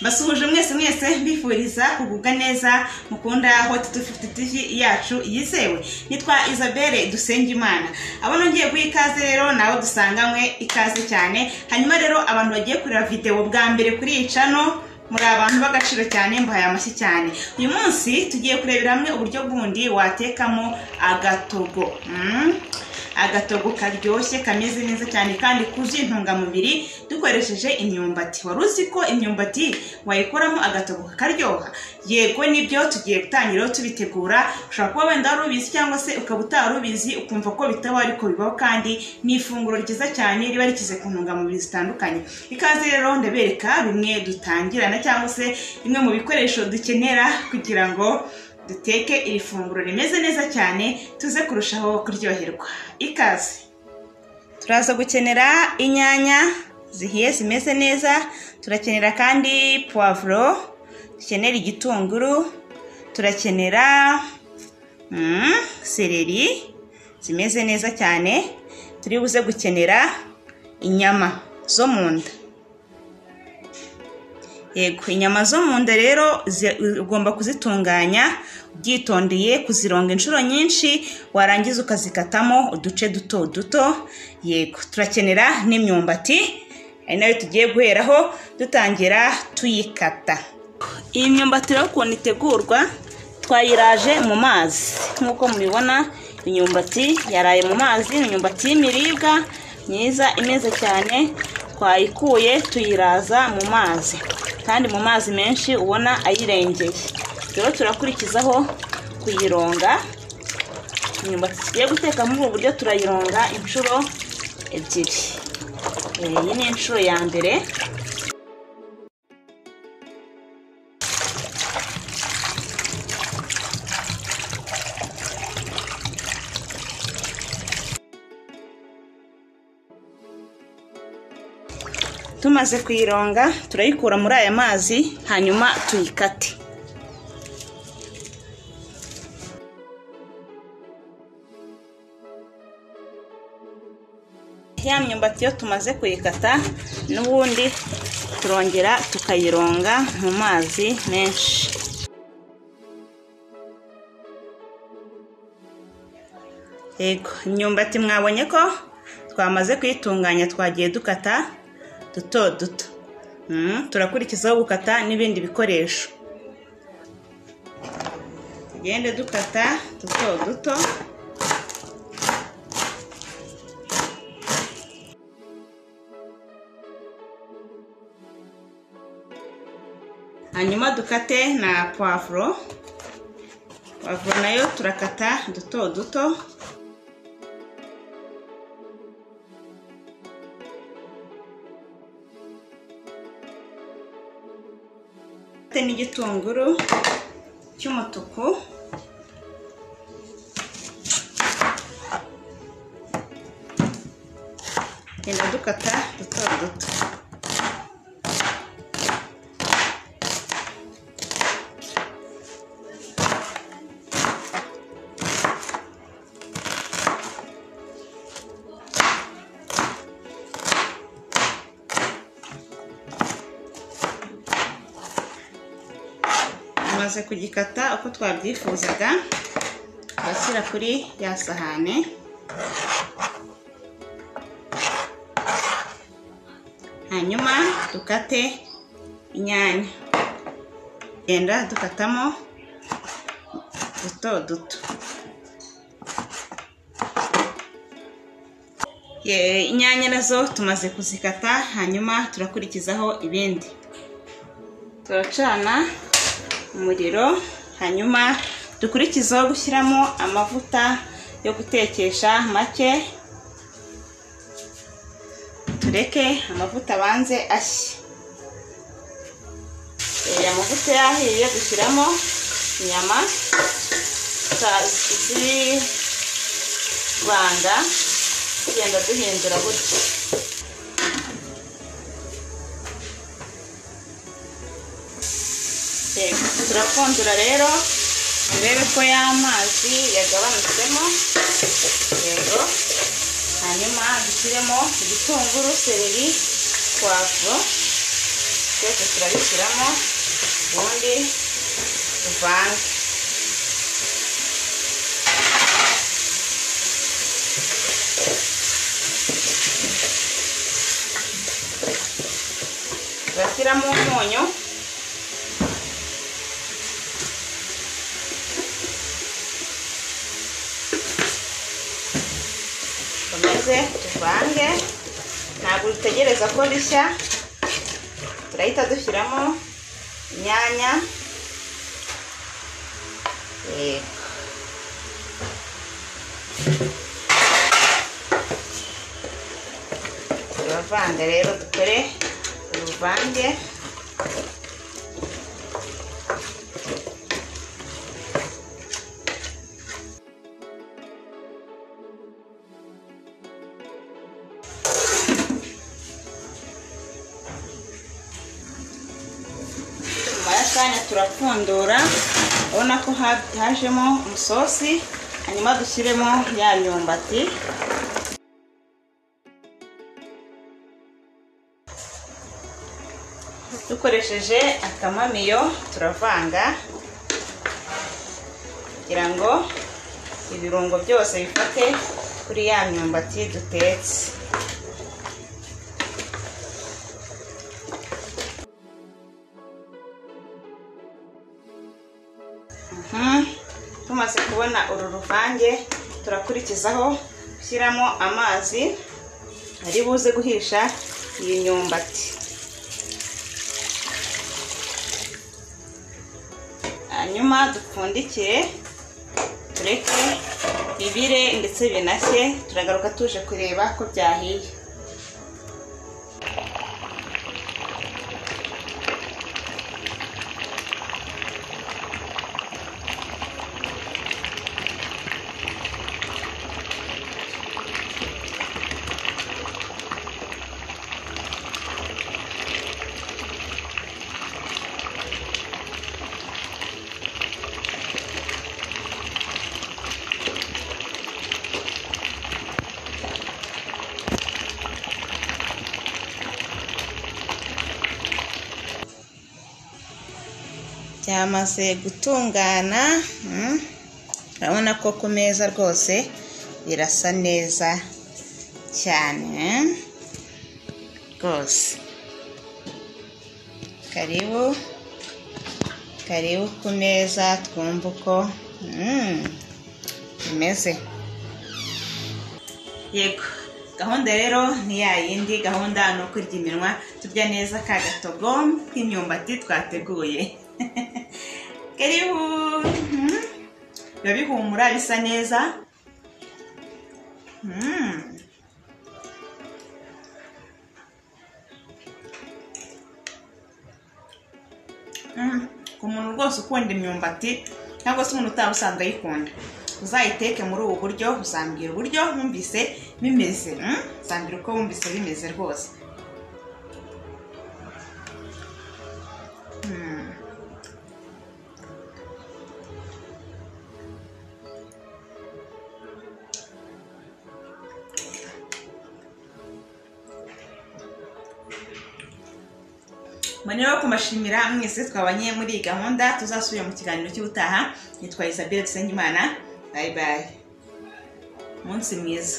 mbasuhuje mwese mwese mbifuriza kugubwa neza mukunda hoti tu fifuti tivi yacu yizewe nitwa isabelle dusengimana abo nongeye guha ikaze rero nabo dusanganywe ikaze cyane hanyuma rero abantu bagiye kureba videwo bwa mbere kuri iyi cano muri abantu b'agaciro cyane mbahaye amashyi cyane uyu munsi tugiye kurebera hamwe uburyo bundi watekamo agatogo Mm. agatogo karyoshye kameze neza cyane kandi kuzuye intungamubiri dukoresheje imyumbati wari uzi ko imyumbati wayikoramo agatogo kakaryoha yego nibyo tugiye gutangira rero tubitegura ushobora kuba wenda wari ubizi cyangwa se ukaba utari ubizi ukumva ko bitaba ariko bibaho kandi ni ifunguro ryiza cyane riba rikize ku ntungamubiri zitandukanye ikaze rero ndabereka bimwe dutangirana cyangwa se bimwe mu bikoresho dukenera kugira ngo duteke iri funguro rimeze neza cyane tuze kurushaho kuryoherwa ikaze turaza gukenera inyanya zihiye zimeze neza turakenera kandi puwavuro dukenera igitunguru turakenera mm, sereri zimeze neza cyane turi buze gukenera inyama zo mu nda yego inyama zo mu nda rero zi- ugomba kuzitunganya ubyitondeye kuzironga inshuro nyinshi warangiza ukazikatamo uduce duto duto yego turakenera n'imyumbati ari nayo tugiye guheraho dutangira tuyikata iyi myumbati rero ukuntu itegurwa twayiraje mu mazi nk'uko mubibona imyumbati yaraye mu mazi ni imyumbati y'imiribwa myiza imeze cyane twayikuye tuyiraza mu mazi kandi mu mazi menshi ubona ayirengeye rero turakurikizaho kuyironga imyumbati tugiye guteka muri ubu buryo turayironga inshuro ebyiri Eh, iyi ni inshuro ya mbere tumaze kuyironga turayikura muri aya mazi hanyuma tuyikate ya myumbati yo tumaze kuyikata n'ubundi turongera tukayironga mu mazi menshi yego imyumbati mwabonye ko twamaze kuyitunganya twagiye dukata duto duto Mm, turakurikizaho gukata n'ibindi bikoresho tugende dukata duto duto hanyuma dukate na puwavuro puwavuro nayo turakata duto duto dufite n'igitunguru cy'umutuku genda dukata duto duto tumaze kugikata uko twabyifuzaga turashyira kuri ya sahane hanyuma dukate inyanya genda dukatamo duto duto Ye- inyanya nazo tumaze kuzikata hanyuma turakurikizaho ibindi turacana umuriro hanyuma dukurikizeho gushyiramo amavuta yo gutekesha make tureke amavuta abanze ashye Eh, amavuta yahiye dushyiramo inyama za- zibanga tugenda duhindura gutya Yego, turapfundura rero turebe ko y'amazi yagabanutseho yego hanyuma dushyiremo igitunguru sereri puwavuro byose turabishyiramo ubundi tuvange turashyiramo umunyu dukomeze tuvange ntabwo dutegereza ko rishya turahita dushyiramo inyanya yego turavanga rero dukore uruvange nyuma y'akanya turapfundura urabona ko ha- hajemo umusosi hanyuma dushyiremo ya myumbati dukoresheje akamamiyo turavanga kugira ngo ibirungo byose bifate kuri ya myumbati dutetse Mhm. tumaze kubona uru ruvange turakurikizaho gushyiramo amazi ari buze guhisha iyi myumbati hanyuma dupfundikire tureke bibire ndetse binashye turagaruka tuje kureba ko byahiye byamaze gutungana mm. urabona ko ku meza rwose birasa neza cyane mm. rwose karibu karibu ku meza twumve uko mm, bimeze yego gahunda rero ni ya yindi gahunda ni ukurya iminwa turya neza ka gatogo k'imyumbati twateguye karibu mm, biba bihumura bisa neza Mm. Mm, ku muntu rwose ukunda imyumbati cyangwa se umuntu utari usanzwe ayikunda uzayiteke muri ubu buryo uzambwira uburyo wumvise bimeze mm? uzambwira uko wumvise bimeze rwose Mm. Mbonera wo kumashimira mwese twabanye muri iyi gahunda tuzasubira mu kiganiro cy'ubutaha nitwa Isabelle Dusengimana bayi bayi umunsi mwiza